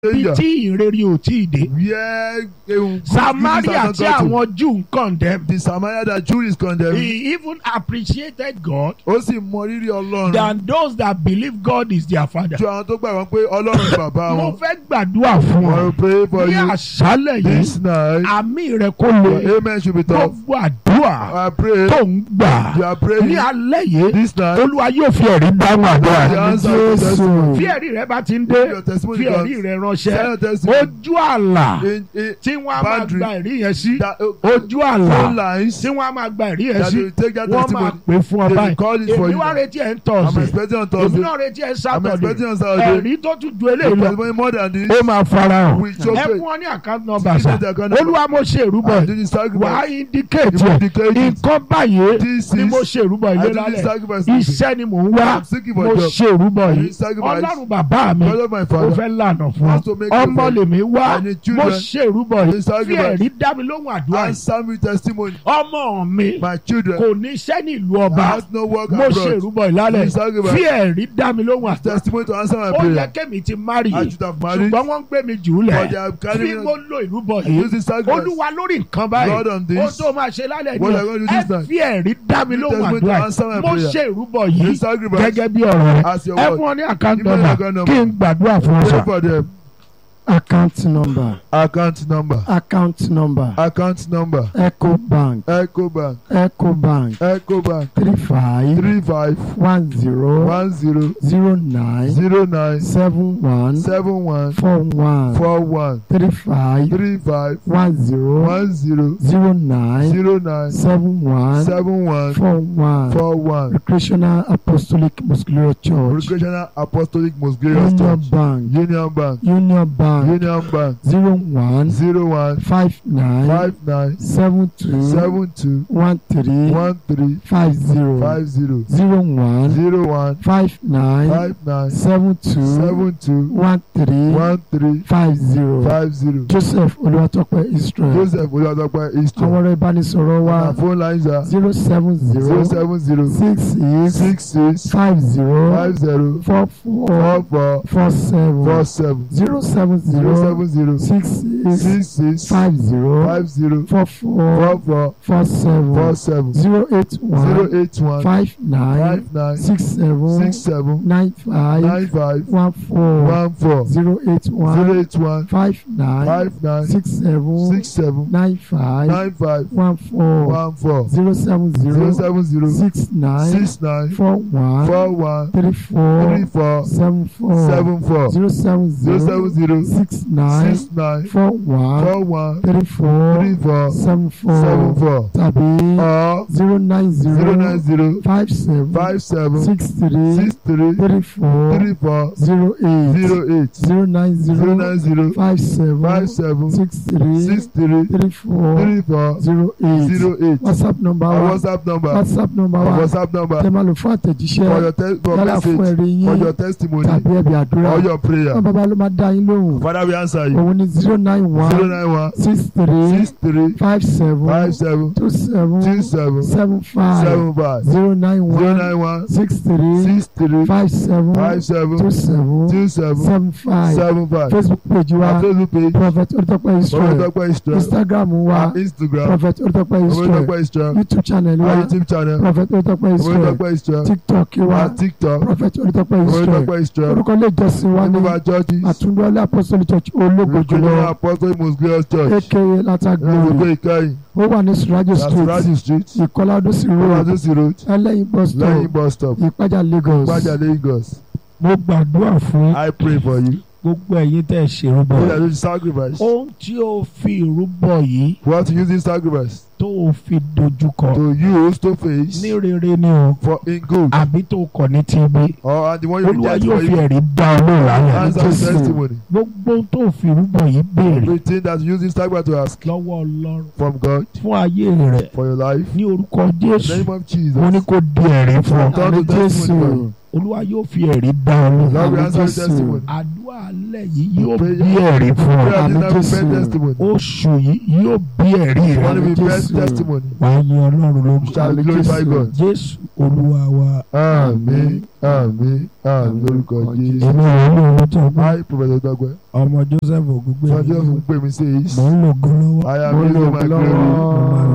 níbi danger. tí ìrere ò tí ì dé Where um, Samaria tí àwọn Jew ń condemn the Samaria that Jew is condemned. he even appreciated God ó sì mọ rírì Ọlọ́run. than those that believe God is their father. ju àwọn tó gbàgbọ́ pé Ọlọ́run ni bàbá mo wọn. fẹ́ gbàdúrà fún I will ọ pray for ní you àṣálẹ̀ yìí this night. àmì rẹ kó Your lè amen should be tough. gbogbo àdúrà I pray tó ń gbà you are ní praying alẹ́ yìí this night. olúwa yóò fi ẹ̀rí dáhùn àdúrà The rẹ. answer to testimony. fi ẹ̀rí rẹ bá ti ń dé Your testimony fi ẹ̀rí comes. rẹ Send ránṣẹ́ your testimony. ojú àlà In, in tí wọ́n á máa boundary gba ẹ̀rí yẹn sí that uh, ojú phone àlà lines tí wọ́n á máa gba ẹ̀rí yẹn that sí will take that wọ́n máa testimony. pè fún ọ They will báyìí call it for èmi you. wá now. retí ẹ̀ ń I'm tọ̀sí expecting on èmi Thursday. náà retí ẹ̀ ń I'm sátọ̀dé expecting on Saturday. ẹ̀rí tó tún ju The eléyìí lọ testimony more than this. ó máa farahàn We show ẹ faith. fún ọ ní àkáǹtì nọ́mbà Give sá me the account number. olúwa mo ṣe ìrúbọ I yìí do the wà á sacrifice. indicate You ẹ̀ indicate it. nǹkan báyìí This ni is- mo ṣe ìrúbọ I yìí do the lálẹ́ sacrifice. iṣẹ́ ni mò ń wá I'm seeking for mo a job. ṣe ìrúbọ I do yìí the sacrifice. ọlọ́run bàbá mi God of my ó father. fẹ́ lànà fún wants to ọ make ọmọ way for lèmi wá I need mo children. ṣe ìrúbọ I do yìí the fi sacrifice. ẹ̀rí dá mi lóhùn àdúrà yìí Answer me testimony. ọmọ mi My children. kò ní iṣẹ́ ní ìlú ọba has no work mo ṣe abroad. ìrúbọ yìí lálẹ́ I do the sacrifice. fi ẹ̀rí dá mi lóhùn àdúrà Testimony to answer my ó yẹ prayer. kémi ti márì I should have married. ṣùgbọ́n wọ́n ń gbé mi jù ú But lẹ̀ they have bí carried mo me. lo ìrúbọ I yìí use the sacrifice. olúwa lórí nǹkan báyìí Lord on ó this. tó máa ṣe lálẹ́ What ní I'm going to do ẹ this night. fi ẹ̀rí dá mi You lóhùn testimony to àdúrà answer my mo prayer. ṣe ìrúbọ The yìí sacrifice. gẹ́gẹ́ bí ọ̀rọ̀ rẹ As your ẹ word. fún ọ ní àkáǹtì Give me the nọ́mbà account number. kí n gbàdúrà fún ọ Pray sọ. for them. account number Account number. account number Account number. eco bank Echo Bank. eco bank Echo Bank. three five Three five one zero one zero zero nine zero nine seven one seven one four one four one three five three five one zero one zero zero nine zero nine seven one seven one four one four one. recreational apostolic muscular church Recreational Apostolic Most Glorious union Church. bank Union Bank. union bank Union Bank. zero one Zero one five nine five nine seven two seven two one three one three five zero five zero zero one zero one five nine five nine seven two seven two one three one three five zero five zero. joseph olùwàtọ́pẹ́ israel Joseph Olúwadọ́pẹ́ àwọn Eastern. ọ̀rọ̀ ìbánisọ̀rọ̀ wa Our phone lines are zero seven zero zero seven zero six six six six five zero five zero four four four four four seven four seven zero seven zero zero seven zero six six six six five zero five zero four four four four four seven four seven zero eight one zero eight one five nine five nine six seven six seven nine five nine five one four one four zero eight one zero eight one five nine five nine six seven six seven nine five nine five one four one four zero seven zero zero seven zero six nine six nine four one four one three three four four seven four seven four zero seven zero zero seven zero six nine six nine four one four one three four three four seven seven four four tàbí or zero nine zero nine zero zero five seven five seven six three six three three four three four zero eight zero eight zero nine zero zero nine zero five seven five seven six three six three three four three four zero eight zero eight whatsapp number our wa whatsapp number whatsapp number our wa whatsapp number tẹ máa lò fún for àtẹ̀jíṣẹ́ your te for yálà fún message ẹ̀rí for yín your testimony tàbí ẹ̀bí àdúrà or your prayer wọn bàbá ló máa dá yín lóhùn father we answer you òun ni zero nine zero one nine one six three six three five seven five seven two seven two seven seven five seven five zero nine zero one nine one six three six three five seven five seven two seven two seven seven five seven five facebook page our wa facebook page prophet olùtọ́pẹ́ israel Olùtọ́pẹ́ Israel instagram wa our instagram prophet olùtọ́pẹ́ israel Olùtọ́pẹ́ Israel youtube channel our wa youtube channel prophet olùtọ́pẹ́ israel Olùtọ́pẹ́ Israel tiktok wa our tiktok prophet olùtọ́pẹ́ israel Olùtọ́pẹ́ Israel orúkọ ilé ìjọsìn wa ní remove our churches àtúndọ́lé apostolic church ológo Recreational jùlọ Apostolic Most Glorious Church aka lata Olùkọ́ glory Ìkẹyìn ó wà ní surajo street Lasuraji street ìkọlá odòsì road Oladosi road ẹlẹ́yin bus lẹ́yìn stop bus stop ìpájà lagos Gbajà Lagos mo gbàdúrà fún I pray for you gbogbo ẹ̀yin tẹ́ ẹ ṣèrúbọ so that you sacrifice ohun tí o fi ìrúbọ yìí we want to use this sacrifice tó o fi dojúkọ to use to face ní rere ni o for in good àbí tó o kọ̀ ní tìbí or and the one you olúwa reject yóò for fi you ẹ̀rí dá ọ lóhùn lálẹ́ answer Jésù. testimony gbogbo ohun tó o fi ìrúbọ yìí béèrè everything that you use this sacrifice to ask lọ́wọ́ ọlọ́run from God fún ayé rẹ̀ for your life ní orúkọ in the jésù name of mo ní Jesus kó di ẹ̀rí fún ọ Turn to àmì testimony jésù olúwa yóò fi ẹ̀rí dá ọ Lord lóhùn. will Àmín answer Jésù. testimony. àdúrà alẹ́ yìí yóò Prayer- bí ẹ̀rí fún ọ. Prayer Àmín dinner will Jésù. bring testimony. oṣù yìí yóò bí ẹ̀rí rẹ. Money will Àmín bring Jésù. testimony. wàá yin ọlọ́run lógo. Shall Àmín glorify Jésù. God. jésù olúwa wa. Àmín àmín àmín lórúkọ Jésù. èmi ò ní ohun tó gbọ́. Hi Professor Dagwe. ọmọ joseph ògúngbè Sọ́jọ́ fún pé mi sí èyí. mò ń lògo lọ́wọ́. I am Mo using lò my lọ́wọ́. glory. mo máa